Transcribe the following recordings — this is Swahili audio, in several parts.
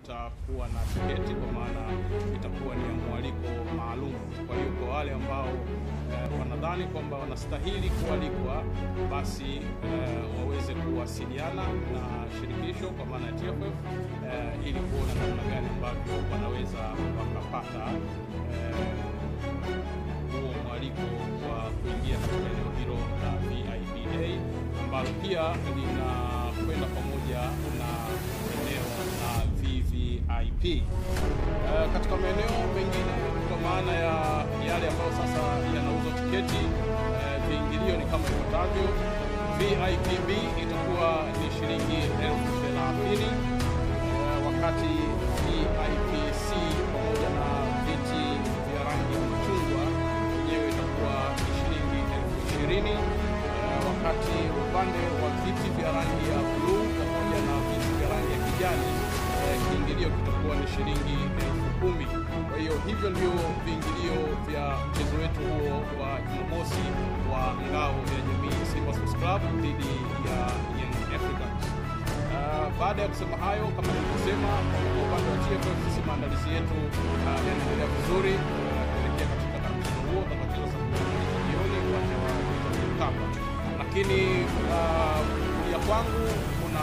itakuwa na tiketi, kwa maana itakuwa ni ya mwaliko maalum. Kwa hiyo kwa wale ambao eh, wanadhani kwamba wanastahili kualikwa, basi eh, waweze kuwasiliana na shirikisho kwa maana ya TFF eh, ili kuona namna gani ambavyo wanaweza wakapata eh, huo mwaliko wa kuingia katika eneo hilo la VIPA ambalo pia linakwenda pamoja na eneo la VVIP. Eh, katika maeneo mengine kwa maana ya yale ambayo sasa yanauzwa tiketi, eh, viingilio ni kama ifuatavyo. VIPB itakuwa ni shilingi elfu thelathini eh, wakati VIPC pamoja na viti vya rangi ya machungwa yenyewe itakuwa ni shilingi elfu ishirini eh, wakati upande wa viti vya rangi ya bluu pamoja na viti vya rangi ya kijani eh, kiingilio kitakuwa ni shilingi elfu kumi. Kwa hiyo hivyo ndio viingilio vya mchezo wetu huo wa Jumamosi wa ngao ya jamii Simba Sports Club dhidi ya Young Africans. Uh, baada ya kusema hayo, kama nilivyosema, kwa upande wa TFF sisi maandalizi yetu uh, yanaendelea vizuri uh, kuelekea katika mchezo huo utakaocheza saa kumi na mbili jioni uwanja wa Benjamin Mkapa, lakini uh, kulia kwangu kuna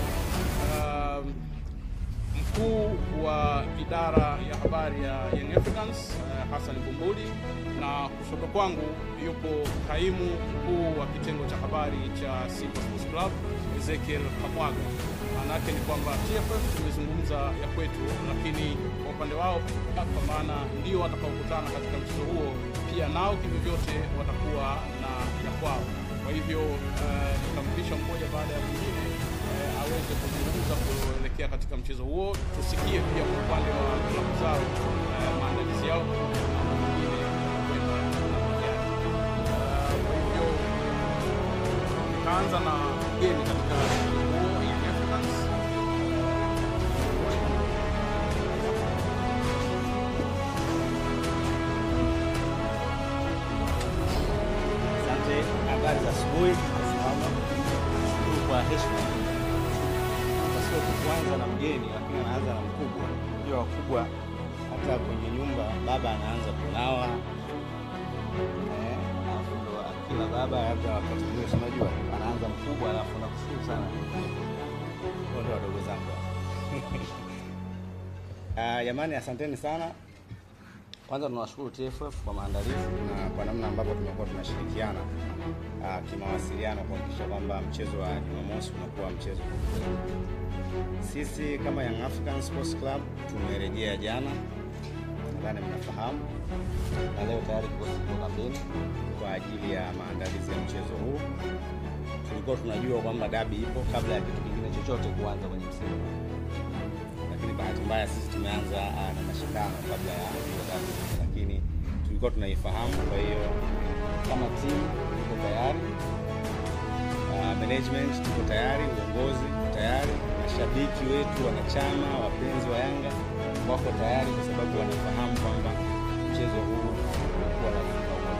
uh, mkuu wa idara ya habari ya Young Africans uh, Hassan Bumbuli na kushoto kwangu yupo kaimu mkuu wa kitengo cha habari cha Simba Sports Club Ezekiel Kamwaga. Maana yake ni kwamba TFF tumezungumza ya kwetu, lakini kwa upande wao, kwa maana ndio watakaokutana katika mchezo huo, pia nao kivyovyote watakuwa na ya kwao. Kwa hivyo uh, nitampisha mmoja baada ya mwingine eh, aweze kuzungumza kuelekea katika mchezo huo, tusikie pia kwa upande wa klabu zao eh, maandalizi yao na mwingine kwenda namna gani. Eh, Kwa hivyo nitaanza na mgeni katika mchezo huo Young Africans. Asante, habari za asubuhi. Salama. Shukuru kwa heshima. Hata sio tu kuanza na mgeni, lakini anaanza na mkubwa. Unajua wakubwa, hata kwenye nyumba baba anaanza kunawa eh, alafu ndo kila baba, labda wakati mwingine si unajua anaanza mkubwa, alafu nakushukuru sana Hao ndo wadogo zangu Ah, jamani, asanteni sana. Kwanza tunawashukuru TFF kwa maandalizi na kwa namna ambavyo tumekuwa tunashirikiana ah, kimawasiliano kuhakikisha kwamba mchezo wa Jumamosi unakuwa mchezo mzuri. Sisi kama Young African Sports Club tumerejea jana, nadhani mnafahamu, na leo tayari kikosi kiko kambini kwa ajili ya maandalizi ya mchezo huu. Tulikuwa tunajua kwamba dabi ipo kabla ya kitu kingine chochote kuanza kwenye msimu lakini bahati mbaya sisi tumeanza uh, na mashindano kabla ya hiyo dabi, lakini tulikuwa tunaifahamu. Kwa hiyo kama timu tuko tayari, uh, management tuko tayari, uongozi uko tayari, mashabiki wetu, wanachama, wapenzi wa Yanga wako tayari, kwa sababu wanafahamu kwamba mchezo huu unakuwa lazima uwe.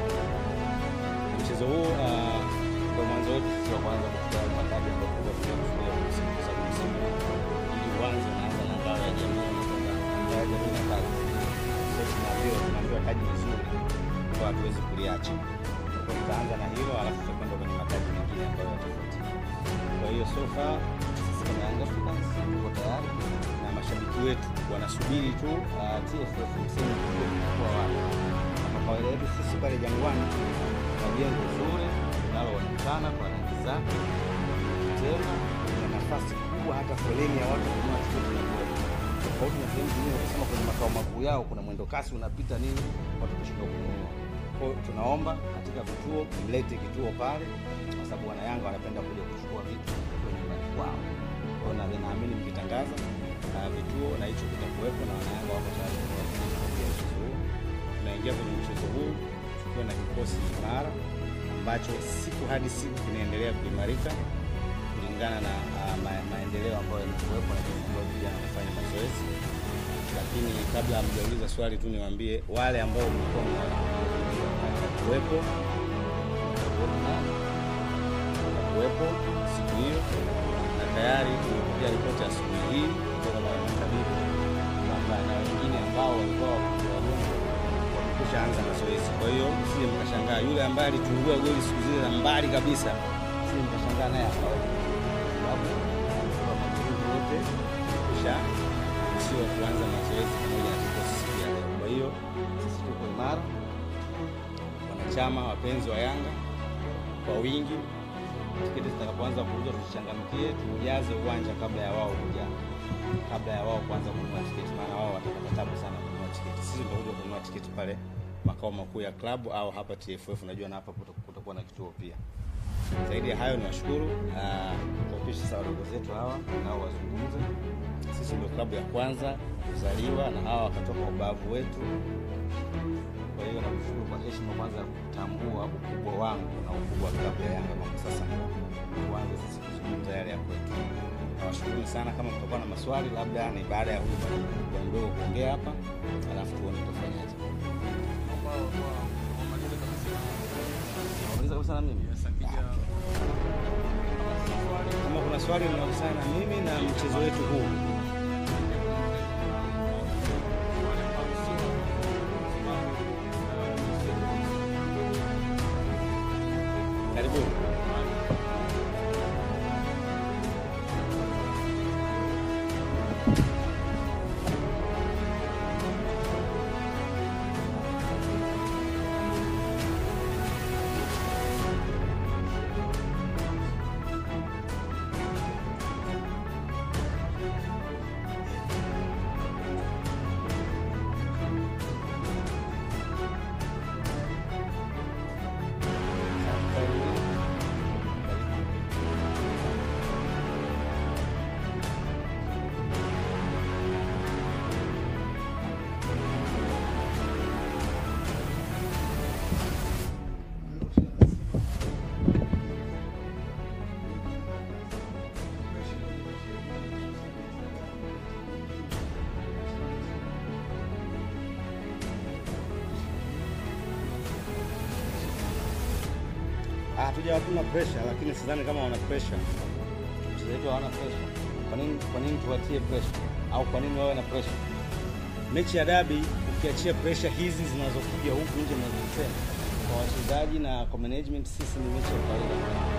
Mchezo huu uh, ndio mwanzo wetu sisi wa kwanza kuchukua yale mataji ambayo tulikuwa tunakusudia kwa msimu, kwa sababu msimu ili uanze unaanza na ngao ya jamii, unakwenda ngao ya jamii na kazi. Sasa tunaambiwa tunaambiwa taji vizuri, kwa hatuwezi kuliacha. Kwa hiyo tutaanza na hilo, alafu tutakwenda kwenye mataji mengine ambayo yatafuatia. Kwa hiyo so far sisi kama Young Africans tuko tayari na mashabiki wetu wanasubiri tu uh, TFF msimu ujue utakuwa wapi. Kama kawaida yetu sisi pale Jangwani na jengo zuri linaloonekana kwa rangi zake, tena ina nafasi kubwa, hata foleni ya watu kununua tiketi na kuwepo tofauti na sehemu zingine, ukisema kwenye makao makuu yao kuna mwendo kasi unapita nini, watu kushindwa kununua. Kwa hiyo tunaomba katika vituo mlete kituo pale, kwa sababu wanayanga wanapenda kuja kuchukua vitu kwenye nyumbani kwao. Kwa hiyo na- naamini mkitangaza uh, vituo na hicho kitakuwepo, na wanayanga wako tayari kununua tiketi kwa ajili ya mchezo huu. Tunaingia kwenye mchezo huu tukiwa na kikosi imara ambacho siku hadi siku kinaendelea kuimarika kulingana na uh, ma maendeleo ambayo yamekuwepo na jinsi ambavyo vijana wanafanya mazoezi. Lakini kabla hamjauliza swali tu niwaambie wale ambao mlikuwa mnakuwepo kuwepo siku hiyo, na tayari tumepokea ripoti asubuhi hii kutoka kwa makabidhi tumeshaanza mazoezi. Kwa hiyo sije mkashangaa yule ambaye alitungua goli siku zile za mbali kabisa, sije mkashangaa naye akaona, sababu kwa mazoezi wote kusha sio kuanza mazoezi pamoja na kikosi siku ya leo. Kwa hiyo sisi tuko imara, wanachama wapenzi wa Yanga kwa wingi tiketi zitakapoanza kuuzwa tuchangamkie, tuujaze uwanja kabla ya wao kuja, kabla ya wao kuanza kununua tiketi, maana wao watapata tabu sana kununua tiketi. Sisi tutakuja kununua tiketi pale makao makuu ya klabu au hapa TFF, najua na hapa kuta- kutakuwa na kituo pia. Zaidi ya hayo ni washukuru tuwapishe sawa wadogo zetu hawa nao wazungumze. Sisi ndio klabu ya kwanza kuzaliwa na hawa wakatoka ubavu wetu kwa hiyo nakushukuru kwa heshima kwanza kutambua ukubwa wangu na ukubwa wa klabu ya Yanga kwamba sasa tuanze sisi kuzungumza yale ya kwetu. Nawashukuru sana. Kama mtakuwa na maswali, labda ni baada ya huyu bwana mdogo kuongea hapa, alafu tuone tutafanyaje. Nauliza kabisa na mimi kama kuna swali linahusiana na mimi na mchezo wetu huu karibuni. Hatuja hatuna pressure, lakini sidhani kama wana pressure. Wachezaji wetu hawana pressure. Kwa nini kwa nini tuwatie pressure? Au kwa nini wawe na pressure? Mechi ya dabi ukiachia pressure hizi zinazokuja huku nje mnazosema kwa wachezaji na kwa management, sisi ni mechi ya kawaida.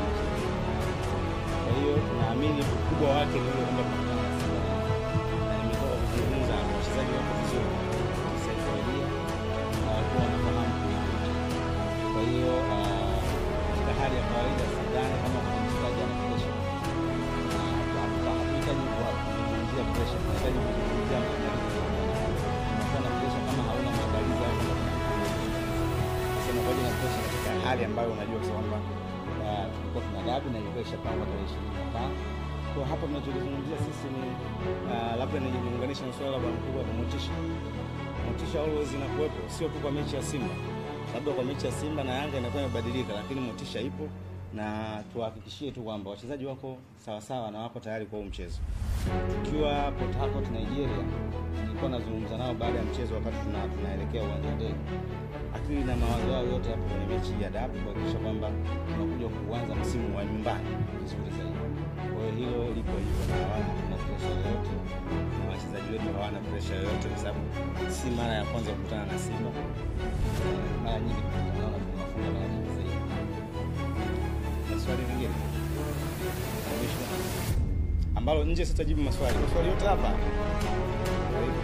Kwa hiyo tunaamini ukubwa wake ni ule kwamba tunakutana na Simba. Na nimetoka kuzungumza na wachezaji wako vizuri kisaikolojia na walikuwa wanafahamu kinachoendelea. Kwa hiyo ah, katika hali ya kawaida sidhani kama kuna mchezaji ana pressure. Na hatu- hatuhitaji kuzungumzia pressure, tunahitaji kuzungumzia maandalizi. Unakuwa na pressure kama hauna maandalizi au kama sasa unakuwa na pressure katika hali ambayo unajua kabisa kwamba ah, tulikuwa tuna dabi na ilikuwa ishapangwa tarehe ishirini na tano. Kwa hapa tunachozungumzia sisi ni ah, labda nijiunganisha na swala la bwana mkubwa la motisha. Motisha always inakuwepo, sio tu kwa mechi ya Simba, labda kwa mechi ya Simba na Yanga inakuwa imebadilika, lakini motisha ipo na tuhakikishie tu kwamba wachezaji wako sawasawa na wako tayari kwa huu mchezo. Tukiwa Port Harcourt Nigeria, nilikuwa nazungumza nao baada ya mchezo wakati tuna, tunaelekea uwanja wa ndege. Akili na mawazo yao yote hapo kwenye mechi hii ya dabi kuhakikisha kwamba tunakuja kuanza msimu wa nyumbani vizuri zaidi. Kwa hiyo hilo lipo hivyo na hawana tuna presha yoyote na wachezaji wetu hawana presha yoyote kwa sababu si mara ya kwanza kukutana na Simba. Mara nyingi tunakutana nao na tunawafunga mara nyingi zaidi. Na swali lingine Mwisho. ambalo nje sitajibu maswali, maswali yote hapa Karibu.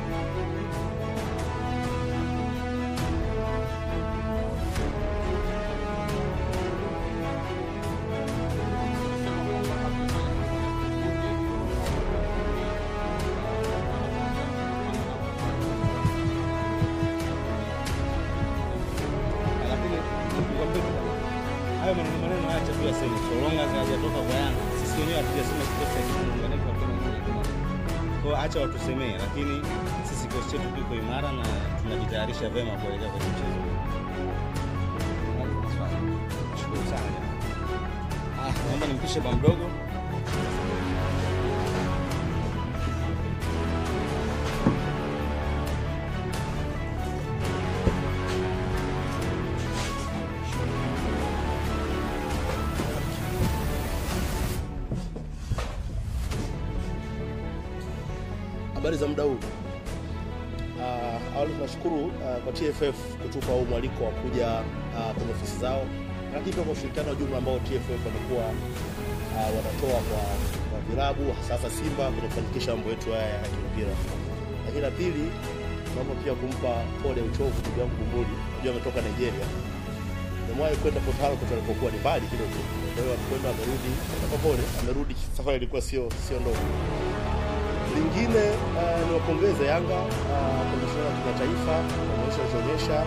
lakini nikwambie tu bwana, hayo maneno maneno haya chakula sema so long as hayajatoka kwa Yanga, sisi wenyewe hatujasema kikosi cha muunganiko wa Kenya ni imara. Kwa hiyo acha watusemee, lakini sisi kikosi chetu kiko imara na tunajitayarisha vyema kuelekea kwenye mchezo. huu. Nashukuru sana jamani. Ah, naomba nimpishe bwa mdogo. Habari za muda huu? Uh, awali tunashukuru uh, kwa TFF kutupa huu mwaliko wa kuja uh, kwenye ofisi zao, lakini pia kwa ushirikiano wa jumla ambao TFF wamekuwa uh, wanatoa kwa, kwa vilabu hasa Simba kwenye kufanikisha mambo yetu haya ya kimpira. Lakini la pili, naomba pia kumpa pole uchovu ndugu yangu Bumbuli, najua ametoka Nigeria. Nimewahi kwenda Port Harcourt alipokuwa ni mbali kidogo, kwa hiyo alikwenda amerudi, kwa pole, amerudi. Safari ilikuwa sio sio ndogo. Lingine uh, ni wapongeze Yanga uh, kwa mashindano ya kimataifa maonyesho alichoonyesha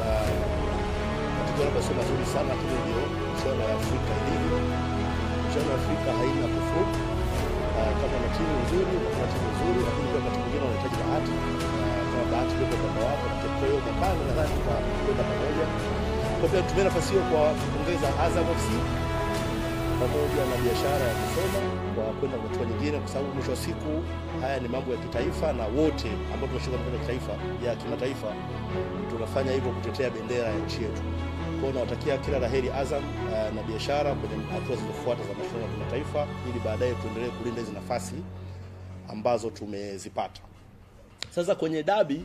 matokeo labda sio mazuri sana, lakini ndio michuano ya Afrika ilivyo. Michuano ya Afrika haina kufuru. Uh, kama na timu nzuri na timu nzuri, lakini pia wakati mwingine wanahitaji bahati. Uh, kama bahati iko upande wako, kwa hiyo mwakani nadhani tutakwenda pamoja. Kwa pia tumia nafasi hiyo kwa kupongeza Azam FC pamoja na biashara ya kusoma kwa kwenda kwa hatua nyingine, kwa sababu mwisho wa siku haya ni mambo ya kitaifa, na wote ambao tunashika mambo ya kitaifa ya kimataifa tunafanya hivyo kutetea bendera ya nchi yetu. Kwa hiyo nawatakia kila laheri Azam uh, na biashara kwenye hatua zilizofuata za mashindano ya kimataifa, ili baadaye tuendelee kulinda hizi nafasi ambazo tumezipata. Sasa kwenye dabi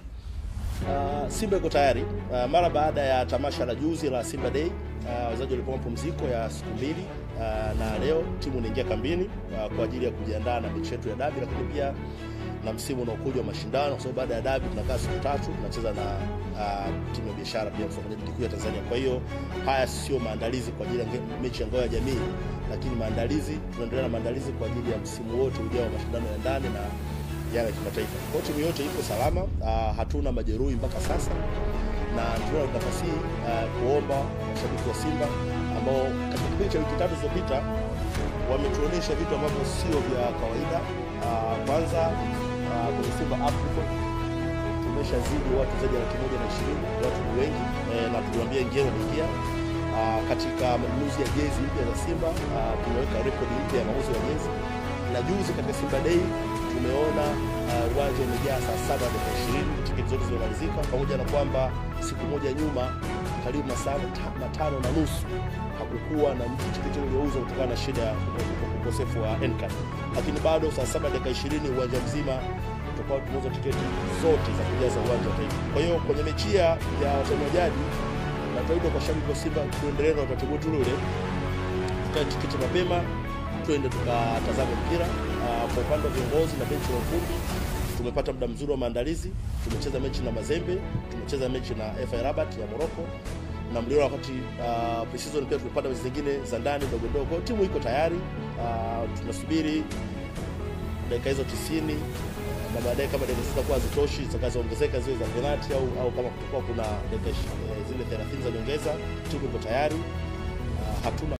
Uh, Simba iko tayari uh, mara baada ya tamasha la juzi la Simba Day uh, wachezaji walikuwa mapumziko ya siku mbili uh, na leo timu inaingia kambini uh, kwa ajili ya kujiandaa na mechi yetu ya dabi, lakini pia na msimu unaokuja wa mashindano, kwa sababu baada ya dabi tunakaa siku tatu tunacheza na uh, timu ya biashara pia kwenye ligi kuu ya Tanzania. Kwa hiyo haya sio maandalizi kwa ajili ya mechi ya ngao ya jamii, lakini maandalizi, tunaendelea na maandalizi kwa ajili ya msimu wote ujao wa mashindano ya ndani na yale ya kimataifa. Kwa timu yote iko salama, uh, hatuna majeruhi mpaka sasa, na tuna nafasi hii uh, kuomba mashabiki wa Simba ambao katika kipindi cha wiki tatu zilizopita wametuonyesha vitu ambavyo sio vya kawaida. Uh, kwanza uh, kwenye Simba Africa tumeshazidi watu zaidi ya laki moja na ishirini, watu ni wengi eh, na tuliwaambia ingieni, wameingia. Uh, katika manunuzi ya jezi mpya za Simba uh, tumeweka rekodi mpya ya mauzo ya jezi, na juzi katika Simba Day tumeona uwanja uh, umejaa saa saba dakika ishirini, tiketi zote zimemalizika, pamoja na kwamba siku moja nyuma karibu masaa matano na nusu hakukuwa na tiketi iliyouzwa kutokana na shida ya ukosefu wa Ncard, lakini bado saa saba dakika ishirini uwanja mzima tutakuwa tumeuza tiketi zote za kujaza uwanja wa Taifa. Kwa hiyo kwenye mechi ya watani wa jadi, natoaida kwa shabiki wa Simba tuendelee na utaratibu wetu ule, tukae tiketi mapema tuende tukatazame mpira. Uh, kwa upande wa viongozi na benchi la ufundi tumepata muda mzuri wa maandalizi. Tumecheza mechi na Mazembe, tumecheza mechi na FAR Rabat ya Morocco na mliona wakati uh, pre-season pia tumepata mechi zingine za ndani ndogo ndogo. Kwa timu iko tayari, uh, tunasubiri dakika hizo 90 na baadaye kama dakika zitakuwa hazitoshi zitakazoongezeka ziwe za penalti au, au kama kutakuwa kuna dakika zile 30 za nyongeza, timu iko tayari. Uh, hatuna